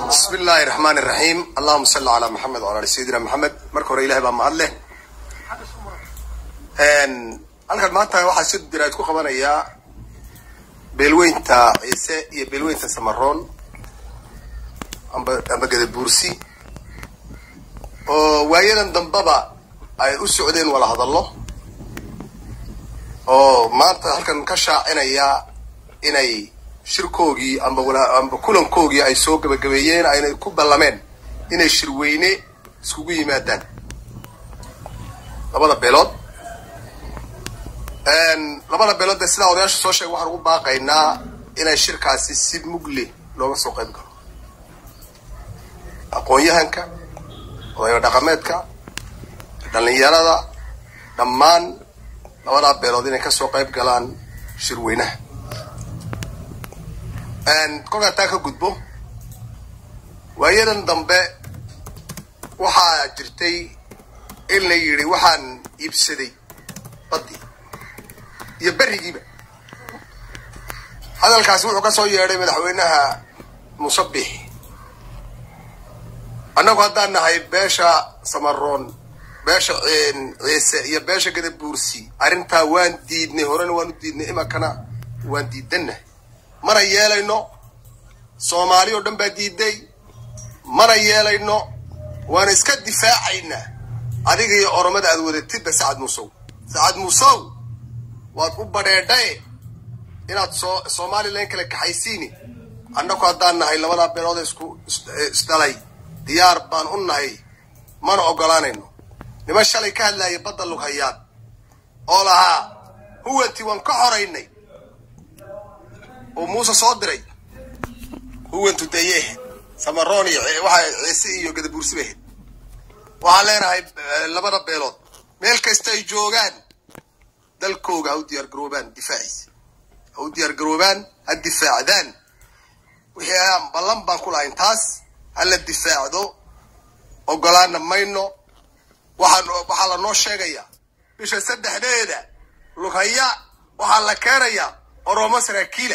bismi illaahi raxmaan iraxiim allahuma salli calaa maxamed wala ali sayidina maxamed marka hore ilahay baa mahad leh halkan maanta waxaa si diraad ku qabanayaa beelweynta ciise iyo beelweynta samaroon amba amba gadabuursi oo waayadan dambaba ay u socdeen wala hadallo oo maanta halkan ka shaacinaya inay shirkoogii amba wala amba kulankoogii ay soo gabagabeeyeen ayna ku ballameen inay shirweyne iskugu yimaadaan labada beelood labada beelood dee sidaa odayaasha soo sheegay waxaan ugu baaqaynaa inay shirkaasi si mugle looga soo qayb galo aqoon-yahanka odayo dhaqameedka dhallinyarada dhammaan labadaa beelood inay kasoo qayb galaan shirweynaha kolkaan taa ka gudbo waayadan dambe waxaa jirtay in la yidhi waxaan iibsaday baddii iyo berrigiiba hadalkaasi wuxuu ka soo yeedhay madaxweynaha musabix annagu haddaan nahay beesha samaroon beesha ciise iyo beesha gadabuursi arrintaa waan diidnay horena waan u diidnay imankana waan diidannahay mana yeelayno soomaali oo dhan baa diiday mana yeelayno waan iska difaacaynaa adiga iyo oromada aad wadatidba sacad muusow sacad muusow waad u badheedhaye inaad soo somalilan kala kaxaysiini annaku haddaan nahay labadaa beelood isku isdhalay diyaar baan u nahay mana ogolaanayno niman shalay ka hadlaaya badda lughayaan oo lahaa huwanti waan ka horaynay oo muuse soo diray huwantu deye ahayd samaroon iyo waxa ciise iyo gadabuursi bay ahayd waxaan leenahay labada beelood meel kasta ay joogaan dalkooga ha u diyaar garoobaan difaaciisa ha u diyaar garoobaan ha difaacdaan wixii aan ballan baan ku lahayn taas ha la difaacdo ogolaana mayno waxaan waxaa lanoo sheegayaa bisha saddexdeeda lughaya waxaa la keenayaa oromo saraakiila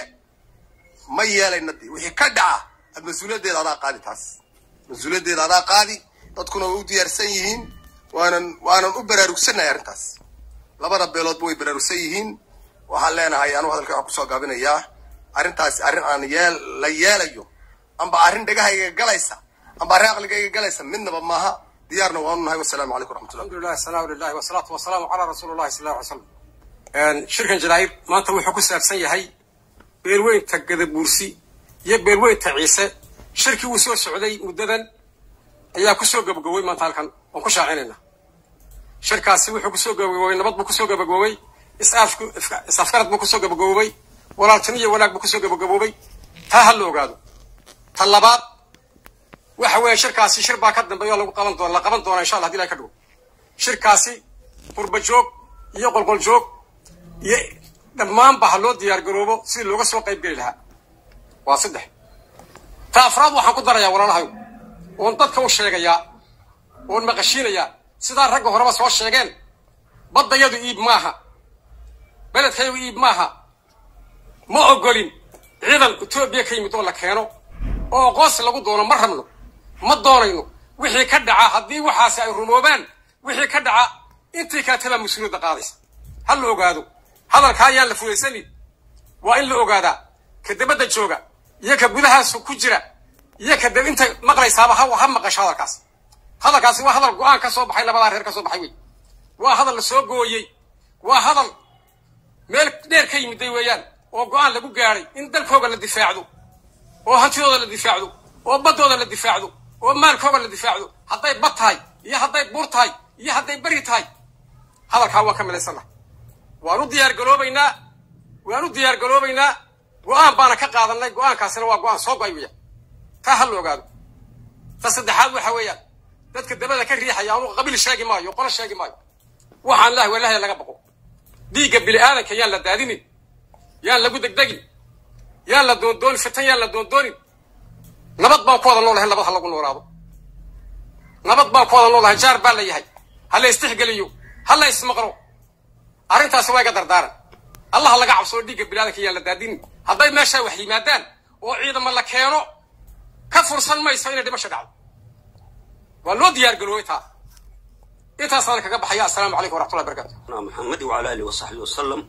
ma yeelayna de wixii ka dhaca ad mas-uuliyaddeeda adaa qaadi taas mas-uuliyaddeeda adaa qaadi dadkuna way u diyaarsan yihiin waanan waanan u baraarugsannahay arrintaas labada beeloodba way baraarugsan yihiin waxaan leenahay anuu hadalka waxaan kusoo gaabinayaa arrintaasi arrin aan yeel la yeelayo amba arrin dhegahayga galaysa amba arrin aqligayga galaysa midnaba maaha diyaarna waanu nahay wasalaamu calaykum raxmatullah alxamdulilah asalaamu lilahi wasalaatu wasalaamu calaa rasuuli llahi sal alla alay slam shirkan jaraa'ib maanta wuxuu ku saabsan yahay beelweynta gadabuursi iyo beelweynta ciise shirkii uu soo socday muddadan ayaa kusoo gabagabowey maanta halkan waan ku shaacinayna shirkaasi wuxuu kusoo gabagaboobay nabad buu kusoo gabagaboobay is-aafku is-afgarad buu kusoo gabagaboobay walaaltimo iyo wanaag buu kusoo gabagaboobay taa ha la ogaado ta labaad waxa weeye shirkaasi shir baa ka dambeeya oo lagu qaban doona la qaban doona insha allah hadii ilahay ka dhigo shirkaasi qurba joog iyo qolqol joog iyo dhammaanba ha loo diyaar garoobo sidii looga soo qayb geli lahaa waa saddex ta afraad waxaan ku darayaa walaalahayo oon dadka u sheegayaa oon maqashiinayaa sidaa ragga horeba soo sheegeen baddayadu iib maaha beledkayadu iib maaha ma ogolin ciidan etoobiya ka yimid oo la keeno oo aqoonsi lagu doono ma rabno ma doonayno wixii ka dhaca haddii waxaasi ay rumoobaan wixii ka dhaca intii kaatebaa mas-uuliyadda qaadaysa ha la ogaado hadalka ayaan la fudaysanin waa in la ogaadaa ka dabadda jooga iyo ka gudahaasu ku jira iyo ka dab inta maqlaysaaba ha ha maqasho hadalkaas hadalkaasi waa hadal go-aan ka soo baxay labadaa reer ka soo baxay wey waa hadal la soo gooyey waa hadal meel dheer ka yimiday weeyaan oo go-aan lagu gaadhay in dalkooga la difaacdo oo hantidooda la difaacdo oo baddooda la difaacdo oo maalkooga la difaacdo hadday bad tahay iyo hadday buur tahay iyo hadday beri tahay hadalkaa waan ka milaysannaha waan u diyaar garoobaynaa waan u diyaar garoobaynaa go-aan baana ka qaadanay go-aankaasina waa go-aan soo go-ay weeyaan taa ha la ogaado ta saddexaad waxa weeyaan dadka dabada ka riixaya anugu qabiil sheegi maayo qolo sheegi maayo waxaan lahay waa ilahay laga baqo dhiigga bini aadanka yaan la daadinin yaan lagu degdegin yaan la doondoonin fitan yaan la doondoonin nabad baan ku wada noolahay nabad ha lagu noolaado nabad baan ku wada noolahay jaar baa la yahay ha la istixgeliyo ha la ismaqlo arrintaasi waa iga dardaaran allah laga cabsoo dhiigga bini aadanka yaan la daadinin hadday meeshaa wax yimaadaan oo ciidamo la keeno ka fursan mayso inay dhimasho dhacdo waa loo diyaar garoobay taa intaasaan kaga baxaya assalaamu calaykum waraxmatullahi barakatu محمد وعلى آله وصحبه وسلم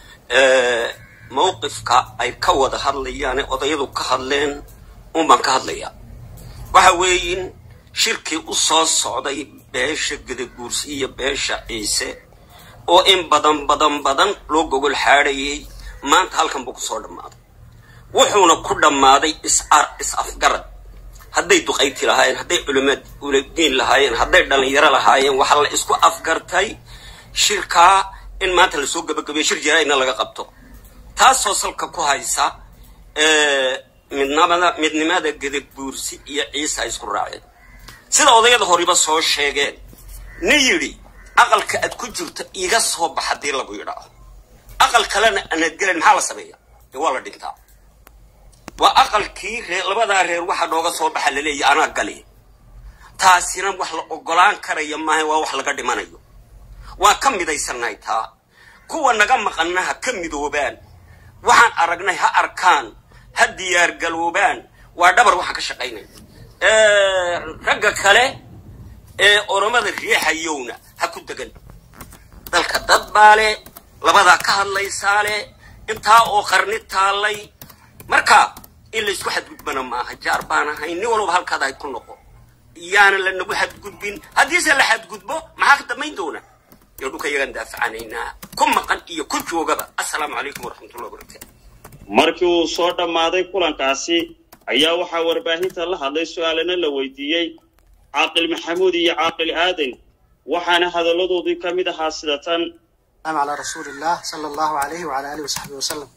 موقفka ay ka wada hadlayaan odayadu ka hadleen unbaan ka hadlaya waxa weeyin shirkii u soo socday beesha gadaguursi iyo beesha ciise oo in badan badan badan loo gogol xaadhayay maanta halkan buu kusoo dhammaaday wuxuuna ku dhammaaday is afgarad hadday duqayti lahaayeen hadday culimaad uladiin lahaayeen hadday dhallinyaro lahaayeen waxaa la isku afgartay shirkaa in maanta lasoo gabagabeyo shir jaraa'idna laga qabto taasoo salka ku haysa midnamada midnimada gadabuursi iyo ciise ay isku raaceen sida odayada horiba soo sheegeen ni yidhi aqalka aad ku jirto iga soo bax haddii lagu yidhaahdo aqal kalena anaad gelayn maxaa la sameeya dee waa la dhintaa waa aqalkii reer labadaa reer waxa nooga soo baxa laleeyahy anaa gali taasina wax la ogolaan karaya maaha waa wax laga dhimanayo waan ka midaysannahay taa kuwa naga maqanna ha ka midoobaan waxaan aragnay ha arkaan ha diyaargaloobaan waa dhabar waxaan ka shaqaynay ragga kale ee oromada riixayowna ha ku degan dalka dad baa le labadaa ka hadlaysaa le intaa oo qarni taallay marka in laysku xadgudbana maaha jaar baan ahay nin walba halkaad ahayd ku noqo iyaana lanagu xadgudbin haddiise la xadgudbo maxaa ka dambayn doona iyo dhulka iyagaan daafacanaynaa ku maqan iyo ku joogaba assalaamu calaykum waraxmatullahi wabarakatu markii uu soo dhammaaday kulankaasi ayaa waxaa warbaahinta la hadlay su-aalana la weydiiyey caaqil maxamuud iyo caaqil aadan waxaana hadalladoodii ka mid ahaa sida tan على رسول الله صلى الله عليه وعلى آله وصحبه وسلم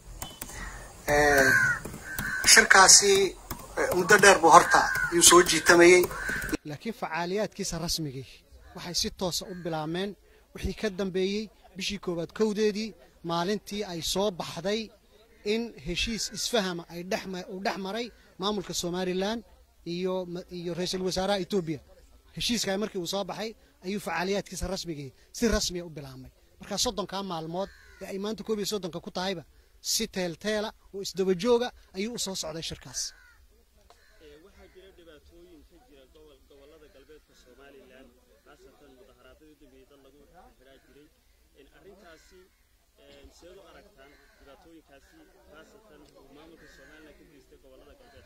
shirkaasi muddo dheer buu horta ayuu soo jiitamayey laakiin facaaliyaadkiisa rasmigii waxay si toosa u bilaabmeen wixii ka dambeeyey bishii koowaad kowdeedii maalintii ay soo baxday in heshiis isfahama ay uu dhex maray maamulka somalilan iyo iyo ra-iisul wasaaraha etoobiya heshiiskaa markii uu soo baxay ayuu facaaliyaadkiisa rasmigii si rasmiya u bilaabmay markaa soddonkaa maalmood ee ay maanta koob iyo soddonka ku tahayba si teelteela oo isdaba jooga ayuu u soo socday shirkaas waxaa jira dhibaatooyin ka jira gobolada galbeedka somalilan khaasatan mudaharaadyada dambeeyey dad lagu xiraa jiray arrintaasi seed u aragtaan dhibaatooyinkaasi khaasatan maamulka somalilan ka geystay gobolada galbeedka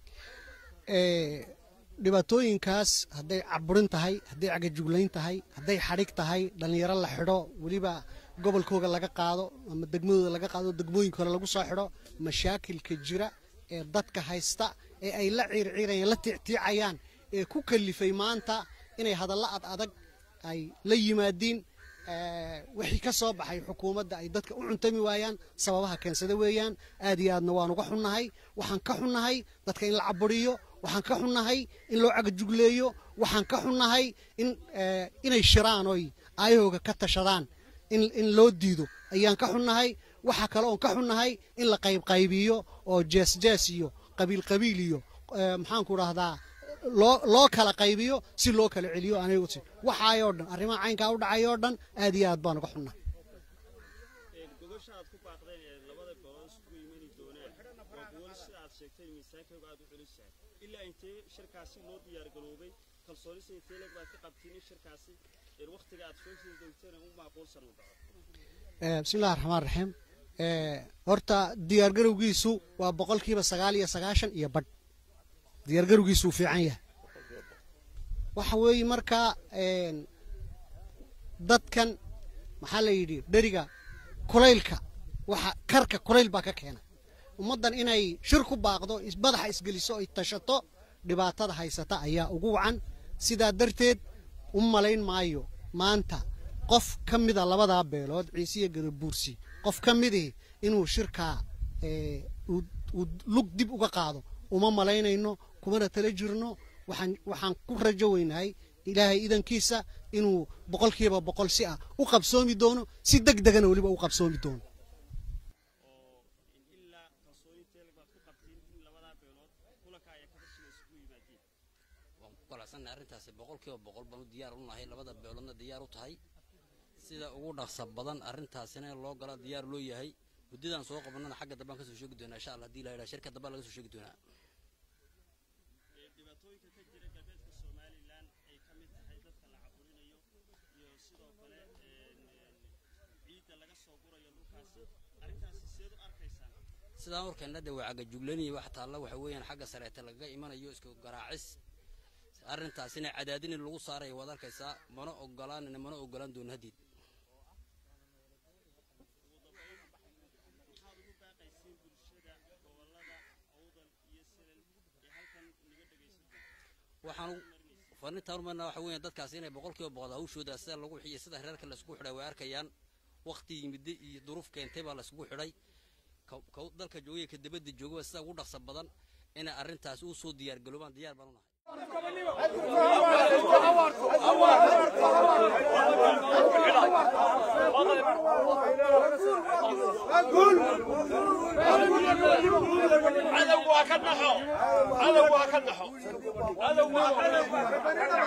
dhibaatooyinkaas hadday caburin tahay hadday cagajuglayn tahay hadday xadhig tahay dhallinyaro la xidho weliba gobolkooga laga qaado ama degmadooda laga qaado degmooyinka hore lagu soo xidho mashaakilka jira ee dadka haysta ee ay la ciirciirayaan la tiictiicayaan ee ku kalifay maanta inay hadallo ad adag ay la yimaadiin wixii ka soo baxay xukuumadda ay dadka u cuntami waayaan sababaha keensada weeyaan aad iyo aadna waan uga xunnahay waxaan ka xunnahay dadka in la caburiyo waxaan ka xunnahay in loo cagajugleeyo waxaan ka xunnahay in inay shiraan oy aayahooga ka tashadaan in in loo diido ayaan ka xunnahay waxaa kale oon ka xunnahay in la qaybqaybiyo oo jees jees iyo qabiil qabiil iyo maxaanku dhahdaa loo loo kala qaybiyo si loo kala celiyo anigu waxaayoo dhan arrimaha caynkaa u dhacayoo dhan aad iyo aad baan uga xunnahay gogosha aad ku baaqdeen ee labada beelood isugu imani doonaan waa gogol sida aad sheegtay miisaankooga aad u celisahay ilaa intee shirkaasi loo diyaargaroobay kalsoonisa intee leg baad ka qabtiin in shirkaasi waktiga aad soo sii doogteen u macquulsan u dhaco bismillahi raxmaan raxiim horta diyaargarowgiisu waa boqolkiiba sagaal iyo sagaashan iyo badh diyaargarowgiisu uu fiican yahay waxa weeye markaa dadkan maxaa la yidhi dheriga kulaylka waxa karka kulayl baa ka keena ummaddan inay shir ku baaqdo madaxa isgeliso ay tashato dhibaatada haysata ayaa ugu wacan sidaa darteed u malayn maayo maanta qof ka mida labadaa beelood ciisiya gadabuursi qof ka midii inuu shirkaa uu lug dib uga qaado uma malaynayno kumana tala jirno waxaan waxaan ku rajo weynahay ilaahay idankiisa inuu boqolkiiba boqol si ah u qabsoomi doono si deg degana weliba u qabsoomi doono ilaa kalsooni intee leg baad ku qabtiin in labadaa beelood kulanka ayaa ka tashiga isugu yimaadeen waan ku qalacsannahay arrintaasi boqolkiiba boqol baanu diyaar u nahay labada beeloodna diyaar u tahay sida ugu dhaqsa badan arrintaasina in loo gala diyaar loo yahay muddadaan soo qabannana xagga dambaan kasoo sheegi doonaa insha allah hadii la yidhaha shirka dambaa laga soo sheegi doonaa dhibaatooyinka ka jira galbeedka somalilan ay ka mid tahay dadka la caburinayo iyo sidoo kale ciidda laga soo gurayo dhulkaasi arrintaasi seed u arkaysaan sidaan warkeenna de waa cagajuglanaya wax taalla waxa weeyaan xagga sareete lagaga imanayo isku garaacis arrintaasina cadaadin in lagu saaraya waad arkaysaa mana ogolaanina mana ogolaan doono haddiid maxaad ugu baaqaysiin bulshada gobolada awdal iyo silan ee halkan naga dhegaysan waxaan farintaan umarnaa waxa weeyaan dadkaasi inay boqolkiiba boqol hawshooda sida lagu xiyo sida reerka laiskugu xidhay way arkayaan waqti yimide iyo duruuf keentay baa laiskugu xidhay ka dalka joogaya ka dibadda joogaba sida ugu dhaqsa badan inay arrintaas u soo diyaar garoobaan diyaar baan unahay cadowgu ha ka naxo cadowgu ha ka naxo cadowgu ha ka naxo